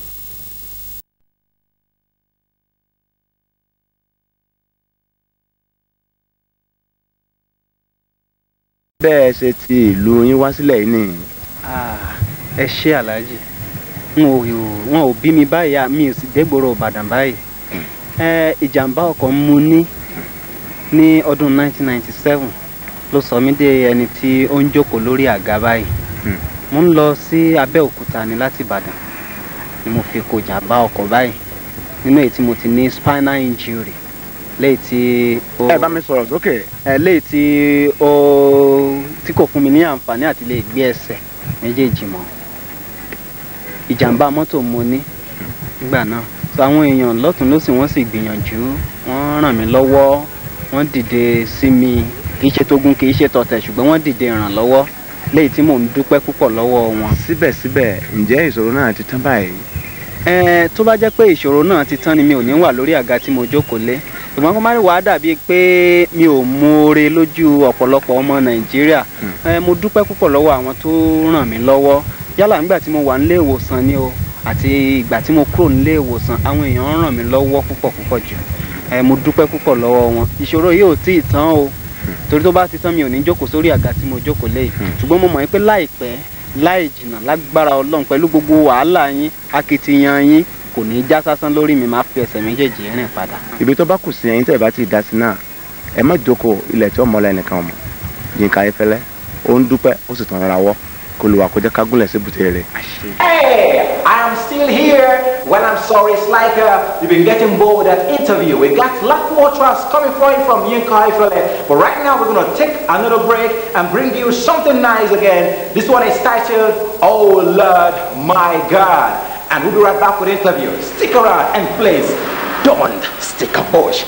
bẹ́ẹ̀ ṣe ti ìlú yín wá sílẹ̀ yìí nìyí. Ah, ẹ ṣe aláàjì n ò wọn ò bí mi báyìí à, mi ò sì dégbòrò ìbàdàn báyìí ẹ ìjàmbá ọkọ̀ mu ní ní ọdún 1997 ló sọ mí dé ẹni tí ó ń jókòó lórí àga báyìí Hmm. mo ń lọ sí abẹ́òkúta ní láti ìbàdàn ni mo fi kó jàmbá ọkọ̀ báyìí nínú èyí tí mo ti ní spinal injury léyìí tí ó ẹ bá mi sọ̀rọ̀ sókè. ẹ léyìí tí ó tí kò fún mi ní àǹfààní àti lè gbé ẹsẹ̀ méjèèjì mọ́ ìjàmbá mọ́tò mo ní nígbà náà so àwọn èèyàn lọ́tún lọ́sì wọ́n sì gbìyànjú wọ́n ràn mí lọ́wọ́ wọ́n dìde sí mi kì í ṣe tógun kì í ṣe tọ̀tẹ̀ ṣùgbọ́n wọ́n dìde ìrànlọ́wọ́ léyìí tí mò ń dúpẹ́ púpọ̀ lọ́wọ́ wọn. síbẹ̀síbẹ̀ ǹjẹ́ ìṣòro náà ti tán báyìí. ẹ tó bá jẹ́ pé ìṣòro náà ti tán ni mi ò ní wà lórí àga tí mo jókòó lé ṣùgbọ́n kó má rí wàá dàbí pé mi ò mọ̀ọ́re lójú ọ̀pọ̀lọpọ̀ ọmọ nàìjíríà ẹ mo dúpẹ́ púpọ̀ lọ́wọ́ àwọn tó ràn mí lọ́wọ́ yálà nígbà tí mo wà nílé ìwòsàn ni o àti ìgbà tí mo kúrò nílé ìwòsàn àwọn èèyàn ràn mí lọ́wọ́ púpọ̀ púpọ̀ jù ẹ mo dúpẹ́ púpọ̀ lọ́wọ́ wọn ìṣòro yìí ò tí ì tán o torí tó bá ti tán mi ò ní jókòó sórí àga tí mo jókòó lé yìí ṣùgbọ́n mo mọ̀ pé láìpẹ́ láì jìnnà lágbára ọlọ́run pẹ̀lú gbogbo wàhálà yín akitiyan yín kò ní í já sásán lórí mi máa fi ẹsẹ̀ méjèèjì rìn padà. ibi tó bá kù sí ẹ̀yin tẹ́ ẹ bá ti dá sí náà ẹ má jókòó ilẹ̀ tí ó mọ́lẹ̀ nìkan mọ̀ Yínká Ayéfẹ́lẹ́ ó ń dúpẹ́ ó sì tàn ra wọ́ kó lè wà kó jẹ́ ká gúnlẹ̀ sí bùtẹ́ rẹ̀. Hey, I am still here. When I'm sorry, it's like uh, you've been getting bored at interview. We got a lot more trust coming for you from Yinka Ifele. But right now, we're going to take another break and bring you something nice again. This one is titled, Oh Lord, My God. And we'll be right back with the interview. Stick around and please don't stick a bush.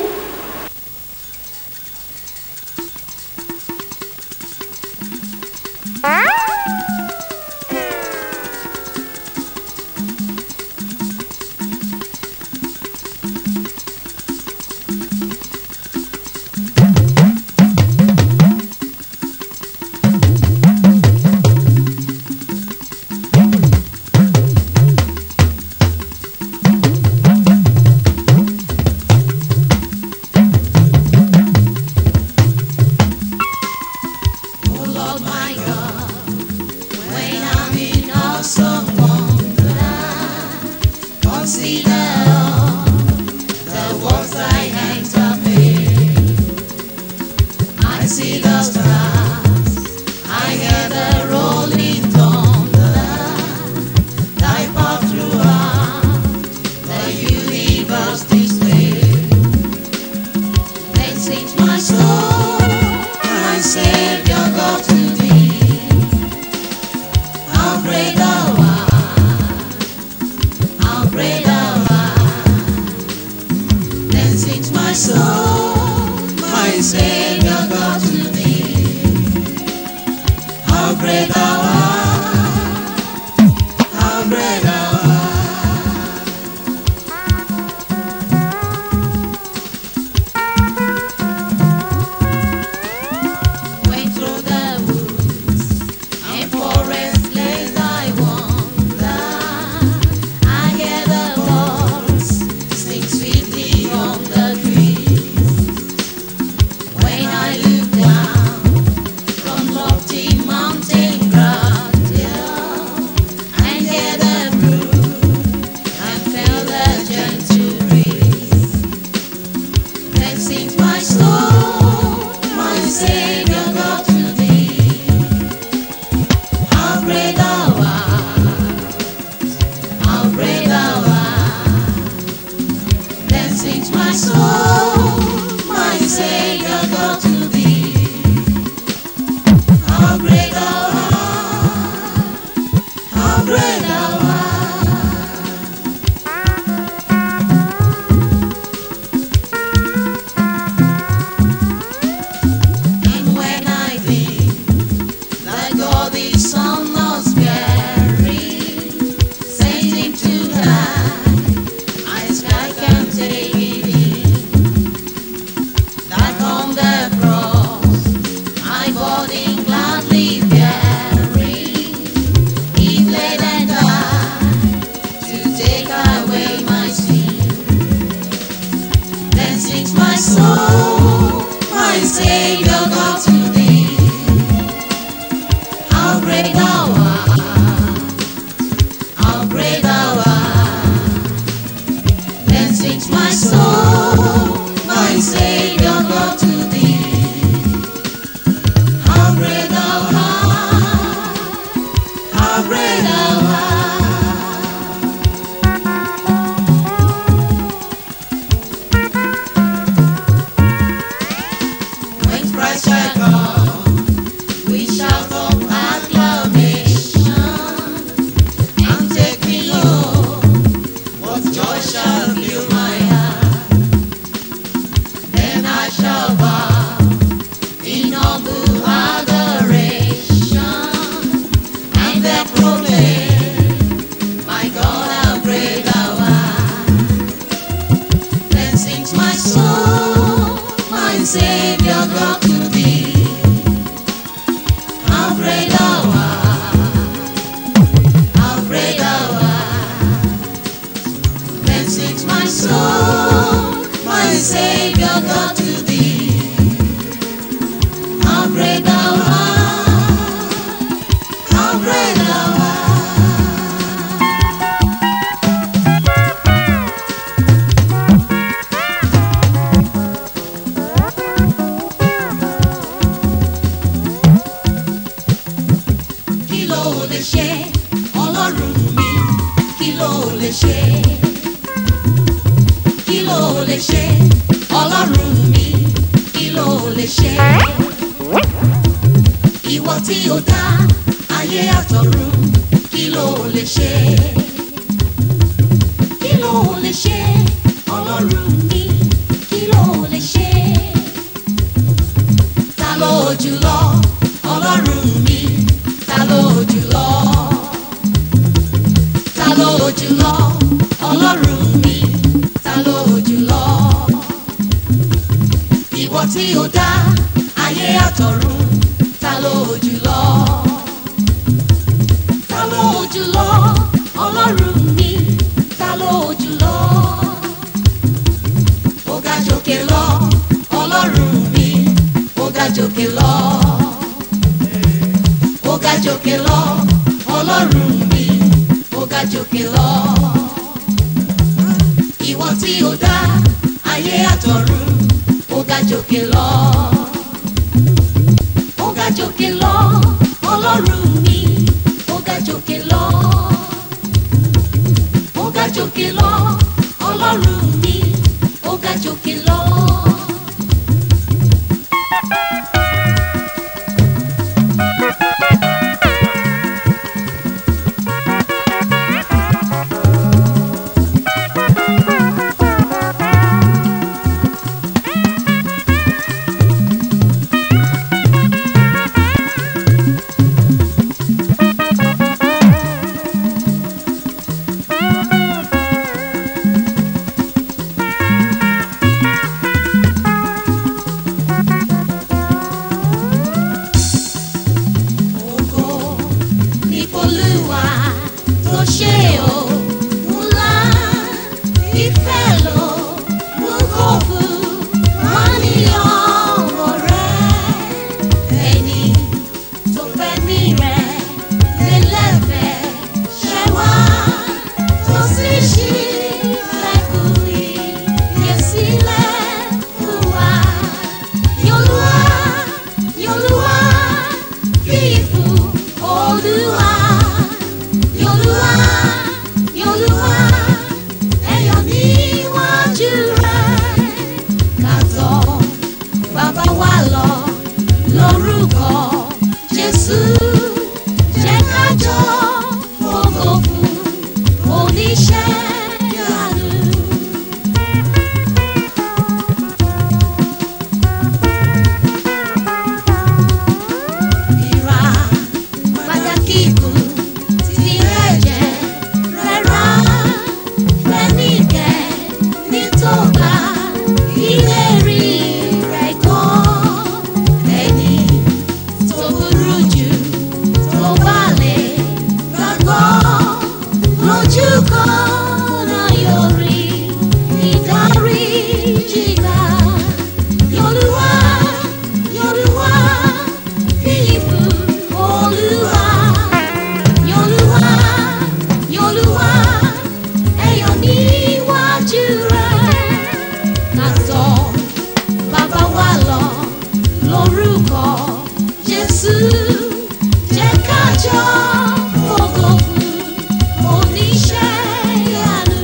Oh Lord my God, when I'm in awesome wonderland, consider all the works thy hands have made. I see the stars, I hear the rolling thunder, thy path throughout the universe displayed. Then sings my soul, my Savior God to thee. How great thou art, how great thou art. Then sings my soul, my Savior God to thee. burden gladly bearing, He bled and died to take away my sin. Then sings my soul, my Savior God to thee. How great thou art, how great thou art. Then sings my soul, my Savior God to thee. How great thou art, how great thou art. When Christ shall come, we shout of acclamation and take me home. What joy shall fill my heart? Then I shall bow in humble adoration and then proclaim, My God, how great thou art. Then sings my soul, my Savior God to thee. How great thou art, how great thou art. Then sings my soul, my Savior God to thee. How great thou art, how great thou art. kí ló lè ṣe ọlọ́run mi kí ló lè ṣe kí ló lè ṣe ọlọ́run mi kí ló lè ṣe ìwọ tí o dá ayé àtọ̀run kí ló lè ṣe kí ló lè ṣe ọlọ́run mi kí ló lè ṣe ta ló jùlọ ọlọ́run mi ta ló jùlọ ta ló jùlọ ọlọ́run mi ta ló jùlọ ìwọ tí o dá ayé àtọ̀run ta ló jùlọ ta ló jùlọ ọlọ́run mi ta ló jùlọ ó ga jòkè lọ ọlọ́run mi ó ga jòkè lọ ó ga jòkè lọ ọlọ́run mi ó ga jòkè lọ. ìwọ tí ó dá ayé àtọ̀run ó ga jòkè lọ. ó ga jòkè lọ ọlọ́run mi ó ga jòkè lọ. ó ga jòkè lọ ọlọ́run mi ó ga jòkè lọ. lórúkọ Jésù jẹ́ ká jọ fògo fún oníṣẹ́ ìyanu.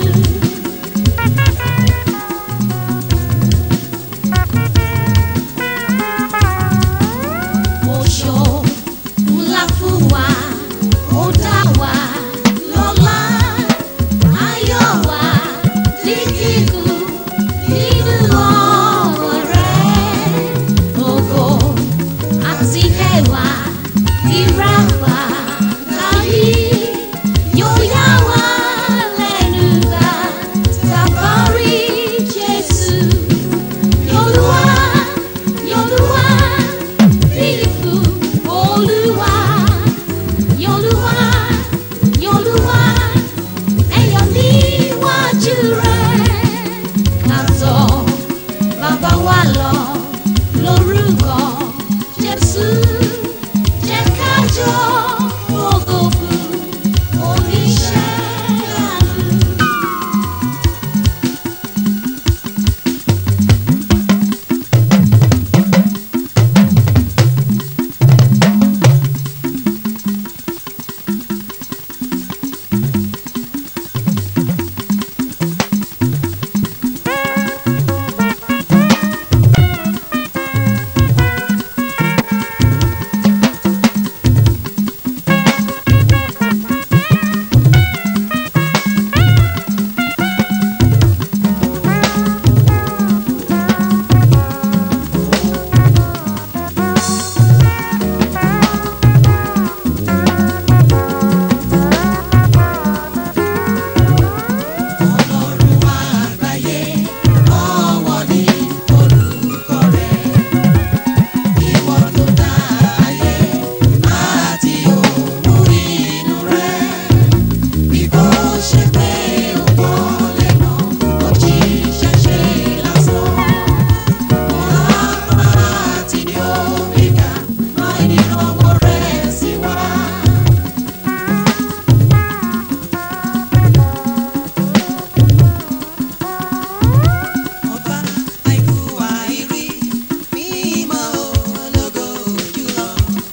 Oṣó ńlá fún wa, ó dá wa lọ́lá, ayọ̀ wa ní kíkún nínú ọ̀rọ̀ rẹ̀. Ògo àti ẹwà ìràpá láyé yóò yá wa lẹ́nu bá tàbá rí Jésù. Yolúwa, Yolúwa, fífú Olúwa. Yolúwa, Yolúwa, ẹ̀yọ̀ níwájú rẹ̀. Kàtọ́ bàbá wa lọ lórúkọ Jésù. Jẹ́ ká jọ fògo fún oníṣẹ́ ìyanu. Ọlọ́run àgbáyé ọwọ́ ní orúkọ rẹ̀. Ìwọ ló dá ayé àti òun inú rẹ̀. Bí kò ṣe pé ó pọ̀ lẹ́nà, ó jíṣẹ́ ṣe lásán. Ọ̀la àti ní Omega, rán ìrànwọ́ rẹ̀ sí wa. Ọba àìkú àìrí mímọ́ ológo jùlọ.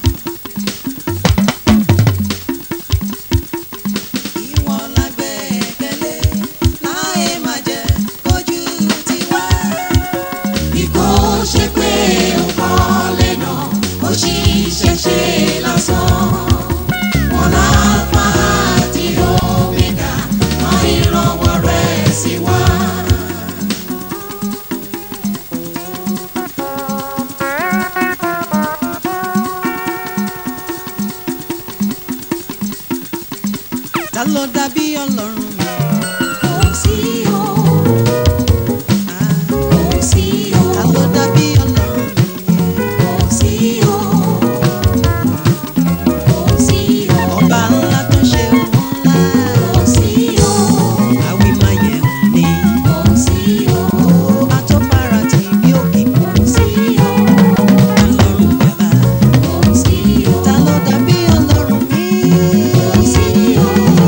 Ìwọ la gbẹ́kẹ̀lé láì má jẹ́ kójú tiwa. Bí kò ṣe pé ó pọ̀ lẹ́nà, ó ṣiṣẹ́ ṣe lásán. Wọ́n láfa àti Omega, máa ìrànwọ́ rẹ̀ sí wa. Ta ló dàbí Ọlọ́run mi? Kò sí o. Kò sí o. Ta ló dàbí Ọlọ́run mi? Kò sí o. Kò sí o. Ọba ńlá tó ṣe ohun ńlá. Kò sí o. Àwí máa yẹ ń ní. Kò sí o. Ọba tó fara tì bí òkè. Kò sí o. Ọlọ́run bàbá. Kò sí o. Ta ló dàbí Ọlọ́run mi? Kò sí o.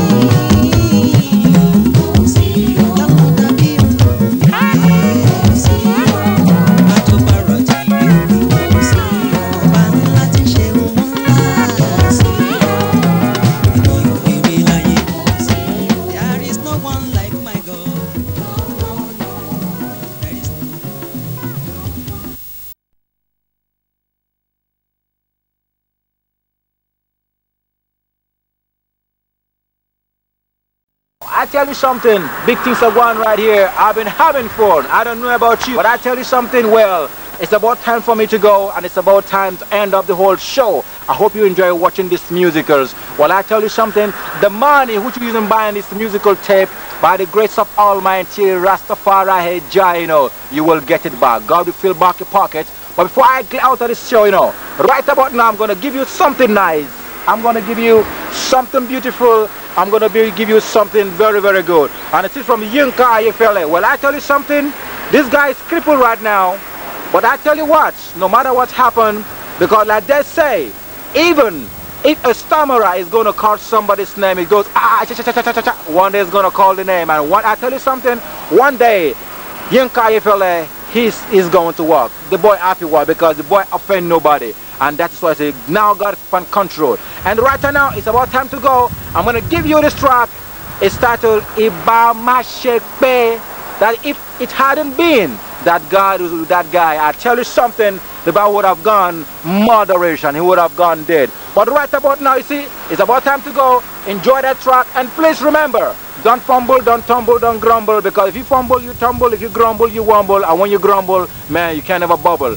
I tell you something, big things are going right here. I've been having fun. I don't know about you, but I tell you something, well, it's about time for me to go and it's about time to end up the whole show. I hope you enjoy watching these musicals. Well, I tell you something, the money which you using buying this musical tape, by the grace of Almighty Rastafari Jah, you know, you will get it back. God will fill back your pockets. But before I get out of this show, you know, right about now, I'm going to give you something nice. I'm going to give you something beautiful. I'm going to be, give you something very, very good. And it is from Yinka Ayefele. Well, I tell you something, this guy is crippled right now. But I tell you what, no matter what happened, because like they say, even if a stammerer is going to call somebody's name, it goes, ah, cha, cha, cha, cha, cha, cha. one day is going to call the name. And one, I tell you something, one day, Yinka Ayefele, he's, he's going to work. The boy happy work because the boy offend nobody. And that is why I say now God can control. And right now it's about time to go. I'm gonna give you this track. It's titled Ibama Shekpe. That if it hadn't been that God was with that guy, I tell you something, the boy would have gone moderation. He would have gone dead. But right about now, you see, it's about time to go. Enjoy that track. And please remember, don't fumble, don't tumble, don't grumble. Because if you fumble, you tumble. If you grumble, you wumble. And when you grumble, man, you can't have a bubble.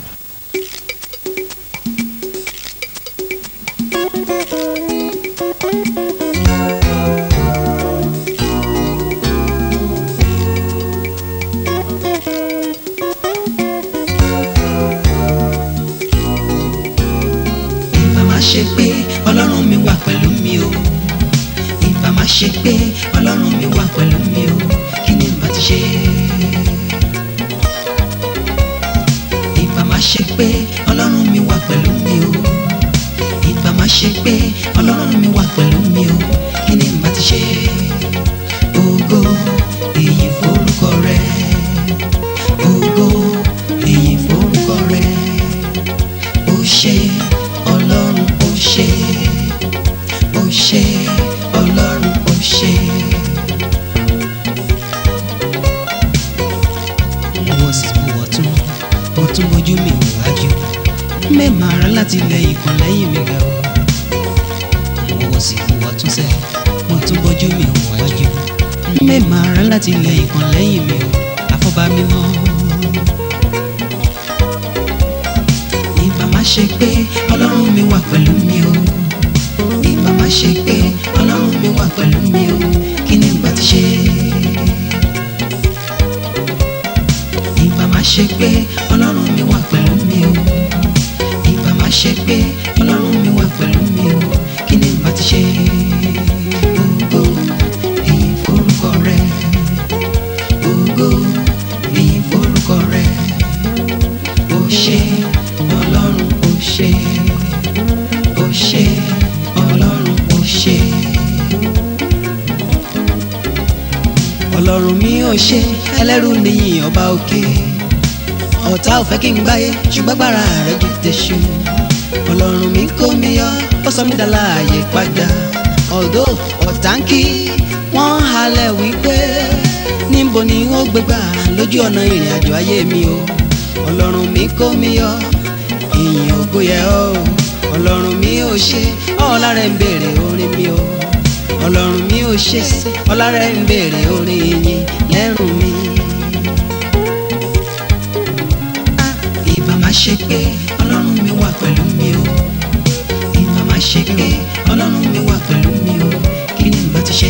ìbá má ṣe pé ọlọ́run mi wà pẹ̀lú mi o ìbá má ṣe pé ọlọ́run mi wà pẹ̀lú mi o kí ni n bá ti ṣe. ìbá má ṣe pé ọlọ́run mi wà pẹ̀lú mi o ìbá má ṣe pé ọlọ́run mi wà pẹ̀lú mi o kí ni n bá ti ṣe. ògo èyí forúkọ rẹ ògo èyí forúkọ rẹ ó ṣe ọlọ́run ó ṣe ó ṣe ọlọ́run ó ṣe. mo wọ sí mo wọ tún mo tún bójú mi wò wájú mẹ́ẹ̀mà ara láti lẹ ìkan lẹ́yìn mi ga o. mo wọ sí mo wọ tún sẹ́ mo tún bójú mi wò wájú mẹ́ẹ̀mà ara láti lẹ ìkan lẹ́yìn mi o àfọ́bá mímọ́. ìbá má ṣe pé ọlọ́run mi wà pẹ̀lú mi o ìbá má ṣe pé ọlọ́run mi wà pẹ̀lú mi o kí ni ìgbà ti ṣe. ìbá má ṣe pé ọlọ́run mi wà pẹ̀lú mi o ìbá má ṣe pé ọlọ́run mi wà pẹ̀lú mi o kí ni ìgbà ti ṣe. ògo èyí forúkọ rẹ ògo èyí forúkọ rẹ ó ṣe ọlọ́run ó ṣe ó ṣe ọlọ́run ó ṣe. ọlọ́run mi ò ṣe ẹlẹ́rù nìyí ọba òkè ọ̀tá ò fẹ́ kí n gbáyé ṣùgbọ́n gbára rẹ̀ ju tẹ̀sù ọlọ́run mi kó mi yọ ó sọ mí dá láàyè padà ọ̀dọ́ ọ̀tá ń kí wọ́n halẹ̀ wípé níbo ni wọ́n gbégbá lójú ọ̀nà ìrìn àjò ayé mi o ọlọ́run mi kó mi yọ ìyìn ògo yẹ ọ́ ọlọ́run mi ò ṣe ọ̀la rẹ̀ ń béèrè orin mi o ọlọ́run mi ò ṣe ọ̀la rẹ̀ ń béèrè orin ìyìn lẹ́rùn mi. Ah, ìbá má ṣe pé ọlọ́run mi wà pẹ̀lú mi o ìbá má ṣe pé ọlọ́run mi wà pẹ̀lú mi o kí ni n bá ti ṣe.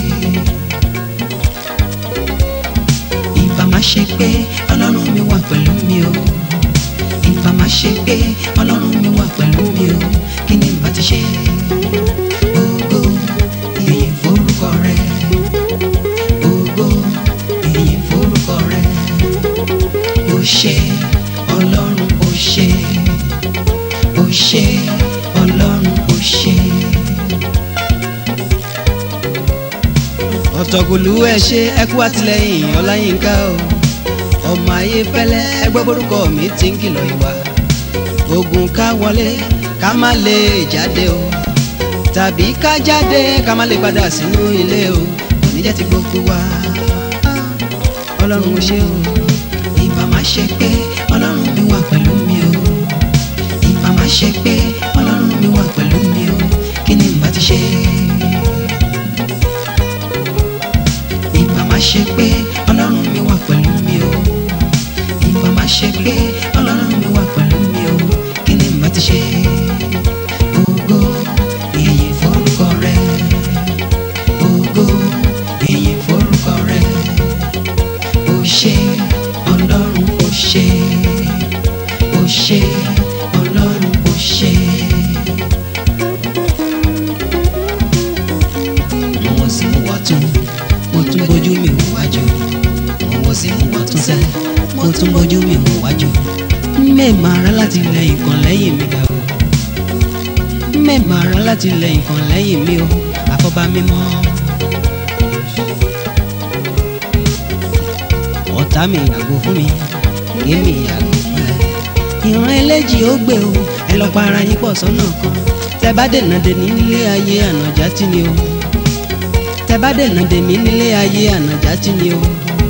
ìbá má ṣe pé ọlọ́run mi wà pẹ̀lú mi o ìbá má ṣe pé ọlọ́run mi wà pẹ̀lú mi o kí ni n bá ti ṣe. ògo ìyìn forúkọ rẹ ògo ìyìn forúkọ rẹ ó ṣe ọlọ́run ó ṣe ó ṣe ọlọ́run ó ṣe. ọ̀tọ̀kùlú ẹ ṣe ẹ kú àtìlẹ́yìn ọláyínká o ọmọ ayé fẹ́lẹ́ ẹgbẹ́ borúkọ mi ti ń kìlọ̀ ìwà ogun ká wọlé ká má lè jáde o tàbí ká jáde ká má lè padà sínú ilé o oníjẹ́ ti gbogbo wa ọlọ́run ó ṣe o ìbá má ṣe pé ọlọ́run mi wà pẹ̀lú mi o ìbá má ṣe pé ọlọ́run mi wà pẹ̀lú mi o kí ni n bá ti ṣe. ìbá má ṣe pé ọlọ́run mi wà pẹ̀lú mi o ìbá má ṣe pé ọlọ́run mi wà pẹ̀lú mi o kí ni n bá ti ṣe. ògo ìyìn forúkọ rẹ ògo ìyìn forúkọ rẹ ó ṣe ọlọ́run ó ṣe ó ṣe ọlọ́run ó ṣe. mo sì mú wọ́n tún mo tún bójú mi wò wájú mo wọ́ sí mo wọ́n tún sẹ́ mo tún bójú mi wò wájú mẹ́ẹ̀mà ara láti lẹ ìkan lẹ́yìn mi ga o mẹ́ẹ̀mà ara láti lẹ ìkan lẹ́yìn mi o àfọ́bá mímọ́. ọ̀tá mi yàgò fún mi èmi yàgò fún ẹ. ìran eléjì ó gbé o ẹ lọ para yín pọ̀ sọ́nà kan tẹ bá dènà dèní nílé ayé ànàjà tí ni o tẹ bá dènà dèmí nílé ayé ànàjà tí ni o.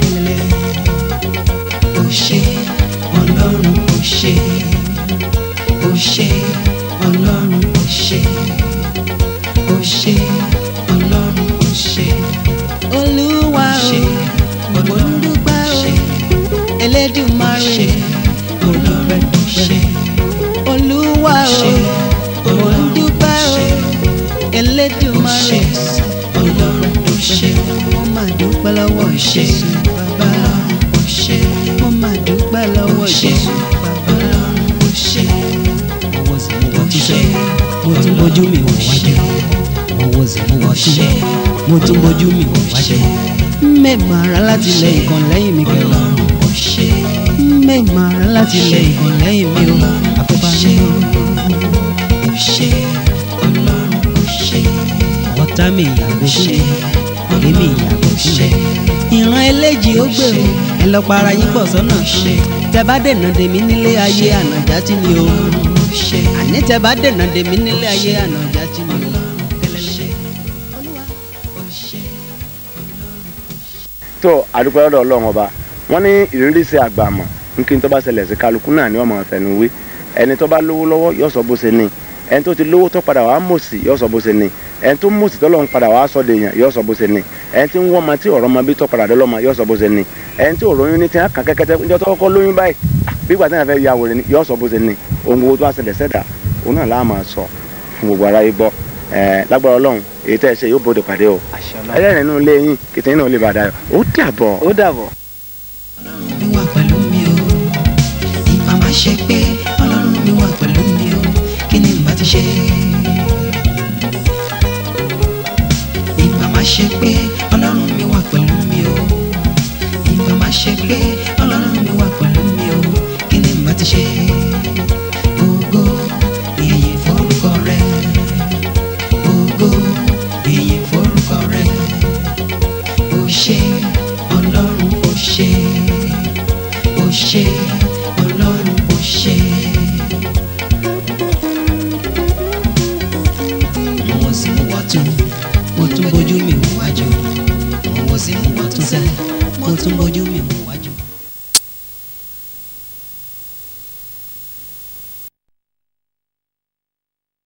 ó ṣe ọlọ́run ó ṣe ó ṣe ọlọ́run ó ṣe ó ṣe ọlọ́run ó ṣe olúwa ṣe o mo ń dúpẹ́ o elédùmarè ọlọ́run ó ṣe olúwa o mo ń dúpẹ́ o elédùmarè ọlọ́run ó ṣe mo máa dúpẹ́ lọ́wọ́ Jésù bàbá ó ṣe mo máa dúpẹ́ lọ́wọ́ ṣe Jésù bàbá. ọlọ́run ó ṣe owó sì mú wọ́n tún sẹ́ mo tún bójú mi wò wájú owó sì mú wọ́n tún sẹ́ mo tún bójú mi wò wájú. mẹ́ẹ̀mà ara láti lẹ ìkan lẹ́yìn mi kẹrọ ọlọ́run ó ṣe mẹ́ẹ̀mà ara láti lẹ ìkan lẹ́yìn mi o àfọ̀bá mi o. ó ṣe ọlọ́run ó ṣe ọ̀tá mi ìyàgò fún mi èmi ìyàgò fún mi. ìran eléjì ó gbé o ẹ lọ para yín pọ̀ sọ́nà kan tẹ bá dènà dèmí nílé ayé ànàjà tí ni o ṣe àní tẹ bá dènà dèmí nílé ayé ànàjà tí ni o. ṣe ó ṣe tó àdúpẹ́ lọ́dọ̀ ọlọ́run ọba wọ́n ní ìrírí ṣe àgbàmọ̀ nkí n tó bá ṣẹlẹ̀ sí kálukú náà ni wọ́n máa fẹnu wé ẹni tó bá lówó lọ́wọ́ yóò sọ bó ṣe ní ẹni tó ti lówó tó padà wàá mòsì yóò sọ bó ṣe ní ẹni tó mòsì tó lọ́run padà wàá sọ dèèyàn yóò sọ bó ṣe ní ẹni tí ń wọ́n ma tí ọ̀rọ̀ ma bí tó padà dé lọ́mọ yóò sọ bó ṣe ní ẹni tí òròyìn ní ti hàn kàn kẹ́kẹ́tẹ́ níjọ́ tó kọ́kọ́ lóyún báyìí bí gbàtẹ́ náà fẹ́ ya wòlé ni yóò sọ bó ṣe ní ohun gbogbo tó wá ṣẹlẹ̀ sẹ́dà òun náà láà máa sọ fún gbogbo aráyé gbọ́ ẹ̀ lágbára ọlọ́run èyí tẹ́ ẹ ṣe yóò bóde pàdé o àṣẹ ọlọ́run. ẹlẹ́rìn inú ilé yín kìtìyín náà lè bàdá yọ ó dàbọ̀. ó dàbọ̀. ọlọ́run mi wà pẹ̀lú mi o ìbá má ṣe pé ọlọ́run mi wà pẹ̀lú mi o kí ni n bá ti ṣe. ìbá má ṣe pé ọlọ́run mi wà pẹ̀lú mi o ìbá má ṣe pé ọlọ́run mi wà pẹ̀lú mi o kí ni n bá ti ṣe. ògo ìyìn forúkọ rẹ ògo ìyìn forúkọ rẹ ó ṣé ọlọ́run ó ṣé ó ṣé ọlọ́run ó ṣé. mo sì mú wọ́tún mo tún bójú mi wò wájú mo sì mú wọ́tún sẹ́ mo tún bójú mi wò wájú.